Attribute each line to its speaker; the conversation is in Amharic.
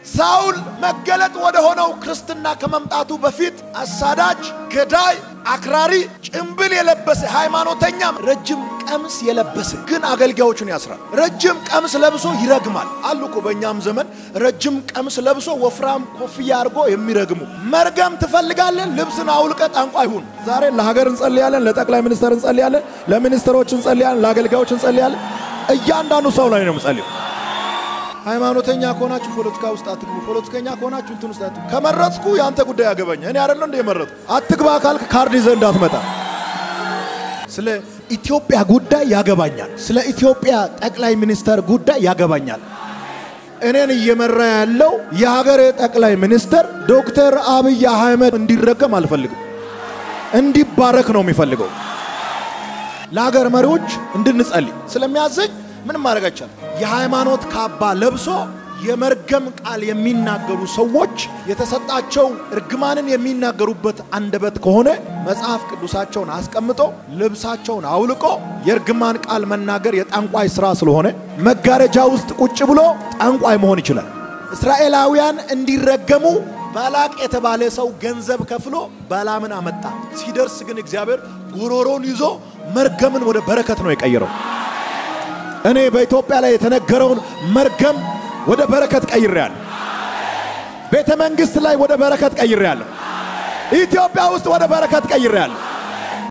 Speaker 1: ሳውል መገለጥ ወደ ሆነው ክርስትና ከመምጣቱ በፊት አሳዳጅ፣ ገዳይ፣ አክራሪ፣ ጭምብል የለበሰ ሃይማኖተኛም ረጅም ቀሚስ የለበሰ ግን አገልጋዮቹን ያስራል። ረጅም ቀሚስ ለብሶ ይረግማል አሉ እኮ በእኛም ዘመን ረጅም ቀሚስ ለብሶ ወፍራም ኮፍያ አድርጎ የሚረግሙ። መርገም ትፈልጋለን? ልብስን አውልቀ ጠንቋይ ሁን። ዛሬ ለሀገር እንጸልያለን፣ ለጠቅላይ ሚኒስትር እንጸልያለን፣ ለሚኒስትሮች እንጸልያለን፣ ለአገልጋዮች እንጸልያለን። እያንዳንዱ ሰው ላይ ነው የምጸልየው። ሃይማኖተኛ ከሆናችሁ ፖለቲካ ውስጥ አትግቡ። ፖለቲከኛ ከሆናችሁ እንትን ውስጥ አትግቡ። ከመረጥኩ የአንተ ጉዳይ ያገባኝ እኔ አይደለ እንደ የመረጥኩ። አትግባ ካልክ ካርድ ይዘህ እንዳትመጣ። ስለ ኢትዮጵያ ጉዳይ ያገባኛል። ስለ ኢትዮጵያ ጠቅላይ ሚኒስተር ጉዳይ ያገባኛል። እኔን እየመራ ያለው የሀገሬ ጠቅላይ ሚኒስተር ዶክተር አብይ አህመድ እንዲረገም አልፈልግም። እንዲባረክ ነው የሚፈልገው። ለሀገር መሪዎች እንድንጸልይ ስለሚያዘኝ ምንም ማድረግ አይቻልም። የሃይማኖት ካባ ለብሶ የመርገም ቃል የሚናገሩ ሰዎች የተሰጣቸው እርግማንን የሚናገሩበት አንደበት ከሆነ መጽሐፍ ቅዱሳቸውን አስቀምጦ ልብሳቸውን አውልቆ የእርግማን ቃል መናገር የጠንቋይ ስራ ስለሆነ መጋረጃ ውስጥ ቁጭ ብሎ ጠንቋይ መሆን ይችላል። እስራኤላውያን እንዲረገሙ ባላቅ የተባለ ሰው ገንዘብ ከፍሎ ባላምን አመጣ። ሲደርስ ግን እግዚአብሔር ጉሮሮን ይዞ መርገምን ወደ በረከት ነው የቀየረው። እኔ በኢትዮጵያ ላይ የተነገረውን መርገም ወደ በረከት ቀይሬያለሁ። ቤተ መንግሥት ላይ ወደ በረከት ቀይሬያለሁ። ኢትዮጵያ ውስጥ ወደ በረከት ቀይሬያለሁ።